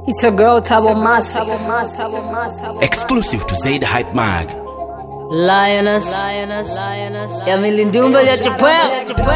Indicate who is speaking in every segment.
Speaker 1: It's a girl Tabo Masi.
Speaker 2: Exclusive to Zaid Hype Mag.
Speaker 3: Lioness, Lioness, Lioness, ya milindumba ya chapwea,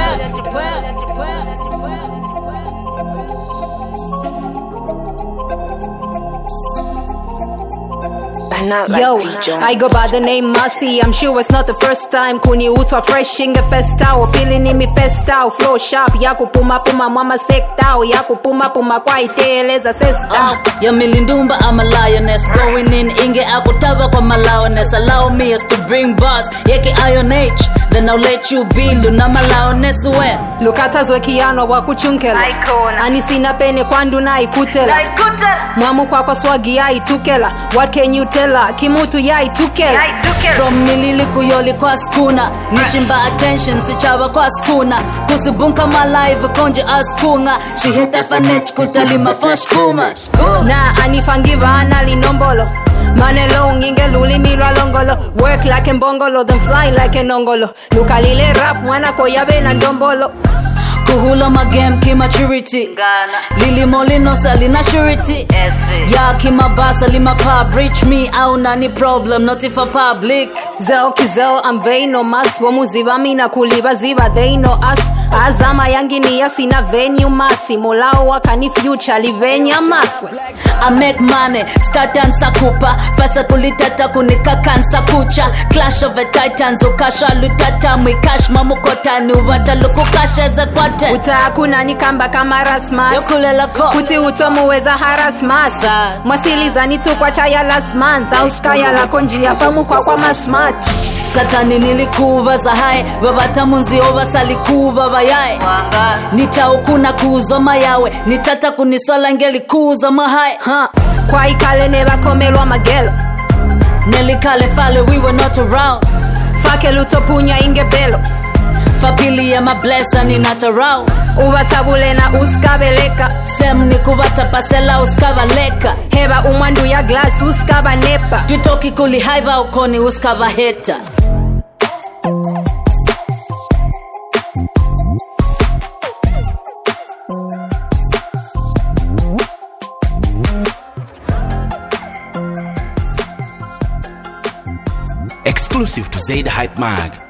Speaker 4: Not like
Speaker 1: Yo,
Speaker 4: DJ.
Speaker 1: I go by the name Masi. I'm sure it's not the first time. Kuniutwa fresh ingefestao pili nimefestao flow sharp ya kupuma puma mwama sektao ya kupuma puma kwa iteleza sestao
Speaker 3: ya milindumba I'm a lioness going in inge akutaba kwa malaoness allow me as to bring bars yeke iron age then I'll let you be luna malaoness we
Speaker 1: lukatazwe kiano wa kuchunkela anisina pene kwandu na ikutela mwamu kwakwa swagi yaitukela what can you tell her? kimutu yaitukela
Speaker 3: from nilili kuyoli kwa skuna nishimba attention sichaba kwa skuna kusibunka malive konje askunga siheta fanet kutalima foskuma
Speaker 1: na anifangiva analinombolo manelo nginge lulimirwa longolo work like mbongolo then fly like enongolo lukalile rap mwana koyabe na ndombolo
Speaker 3: kuhula magame kimaturity lilimolinosa lina surety ya kimabasa limapub reach me au nani problem not if a public
Speaker 1: zeo kizeo amveino mas womuziva mina kuliva ziva they know us azama yanginia sina venue masi molao wakani future livenya maswe
Speaker 3: I make money start and sakupa fasa kulitata kunikakansa kucha clash of the titans ukasha lutata mwikash mamukotani uvatalukukasheze kwate
Speaker 1: utaakuna nikamba kama rasmas
Speaker 3: yokulela ko
Speaker 1: kuti utomuweza harasmas
Speaker 3: Sa-
Speaker 1: mwasilizani tukwa chaya last month auskaya lako njia famu kwa kwa masmart
Speaker 3: satani nilikuva za hai vavatamunzio vasalikuva vayae nitaukuna kuuzoma yawe nitata kunisola ngelikuuza mahai
Speaker 1: ha kwa ikale nevakomelwa magelo
Speaker 3: nelikale fale we were not around
Speaker 1: fake lutopunya ingebelo
Speaker 3: fapili ya mablesa ninatarau
Speaker 1: uvatabule na uskabeleka
Speaker 3: sem nikuvatapasela uskavaleka
Speaker 1: heva umwandu ya glas uskavanepa
Speaker 3: twitoki kulihaiva ukoni uskavaheta
Speaker 2: Exclusive to Zaid Hype Mag.